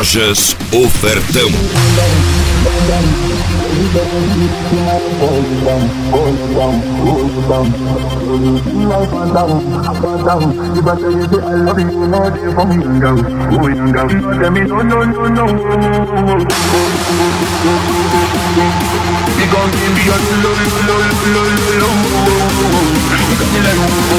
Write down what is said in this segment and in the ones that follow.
Lojas Ofertão. We gon' give me a lo lo lo lo lo lo. We gon' give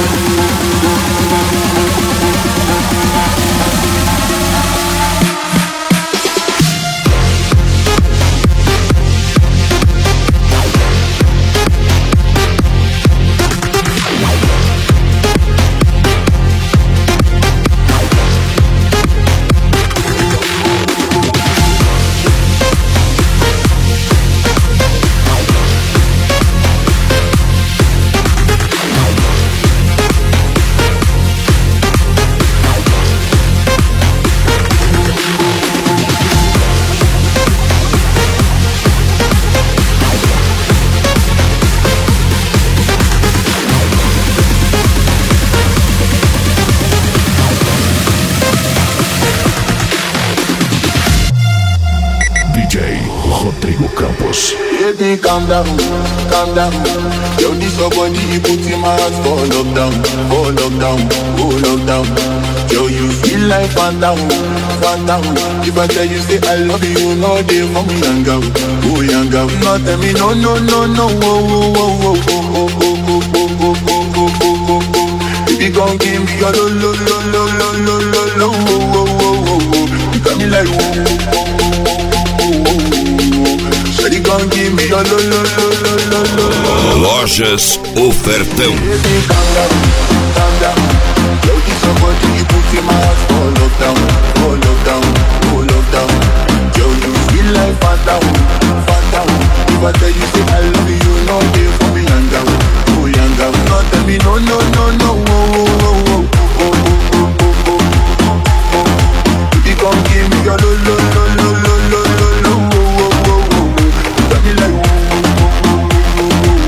DJ Rodrigo Campos. Baby, calm down, calm down. Yo, this your body, you put in my heart for lockdown, for lockdown, for lockdown. Yo, you feel like phantom, phantom. If I tell you say I love you, you know they for me young girl, oh young girl. No tell me no, no, no, no, oh, oh, oh, oh, oh, oh, oh, oh, oh, oh, oh, oh, oh, oh. If you gon' give me your lo, lo, lo, lo, lo, lo, lo, lo, oh, oh, oh, oh, oh. You got me like oh, oh, oh, oh, oh, oh, oh, oh. Shawty gon' give me your lo, lo, lo, lo, lo, lo, lo. Lojas Ofertão. Baby, calm down, calm down. Yo, this your body, you put in my heart for lockdown, for lockdown, for lockdown. Yo, you feel like phantom, phantom. If I tell you say I love you, you know they for me young girl, oh young girl. No tell me no, no, no, no, oh, oh, oh, oh, oh, oh, oh, oh, oh, oh, oh. Baby, come give me your lo, lo, lo, lo, lo, lo, lo, lo, oh, oh, oh, oh, oh. You got me like oh, oh, oh, oh, oh, oh,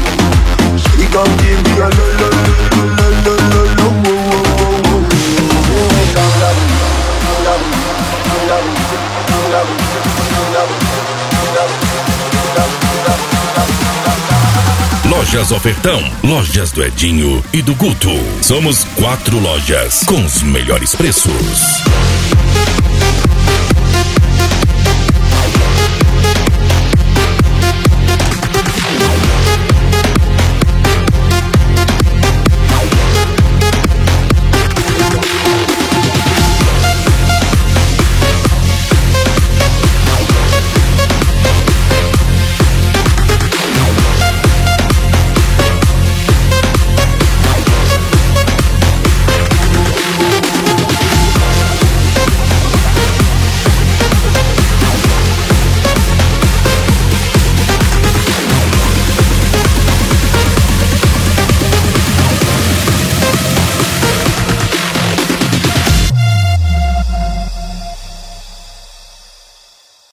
oh. She gon' give me a lo lo lo lo lo lo lo wo wo wo wo. Calm down, calm down, calm down, calm down, calm down, calm down, calm down, calm down. Lojas Ofertão. Lojas do Edinho e do Guto. Somos quatro lojas com os melhores preços.